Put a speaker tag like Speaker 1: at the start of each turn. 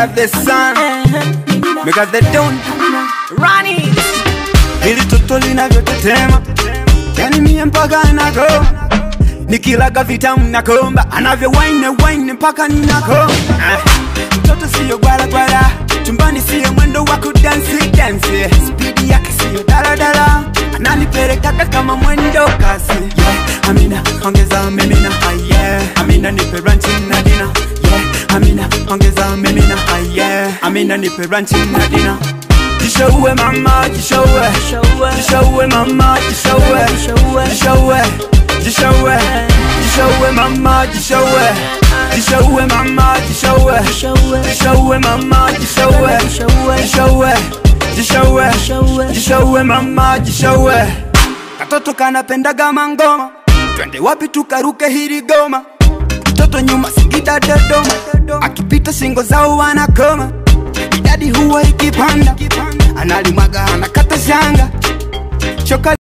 Speaker 1: got the sun, we got the dawn.
Speaker 2: Rani
Speaker 1: Hili toto linavyotetema, yani mie mpaka nako nikilaga vitamu nakomba, anavyo wine wine mpaka ninako. Ah, Mtoto siyo gwala gwala, chumbani siyo mwendo wa kudansi dansi, spidi yake siyo daladala, ananipelekaga kama mwendo kasi. Yeah, Amina ongeza mimina, ah, yeah. Amina nipe ranchi na dina, yeah. Amina ongeza mimina, ah, yeah. Amina nipe ranchi na dina. Jishowe mama, jishowe
Speaker 2: Jishowe.
Speaker 1: Jishowe mama, jishowe
Speaker 2: Jishowe.
Speaker 1: Jishowe Jishowe Jishowe mama, jishowe Jishowe mama, jishowe
Speaker 2: Jishowe.
Speaker 1: Jishowe mama, jishowe
Speaker 2: Jishowe.
Speaker 1: Jishowe Jishowe
Speaker 2: Jishowe.
Speaker 1: Jishowe mama, jishowe Katoto kanapendaga mangoma Twende wapi tukaruke hili goma Mtoto nyuma Singida Dodoma Akipita singo zao wanakoma Idadi huwa ikipanda Analimwaga anakata shanga Choka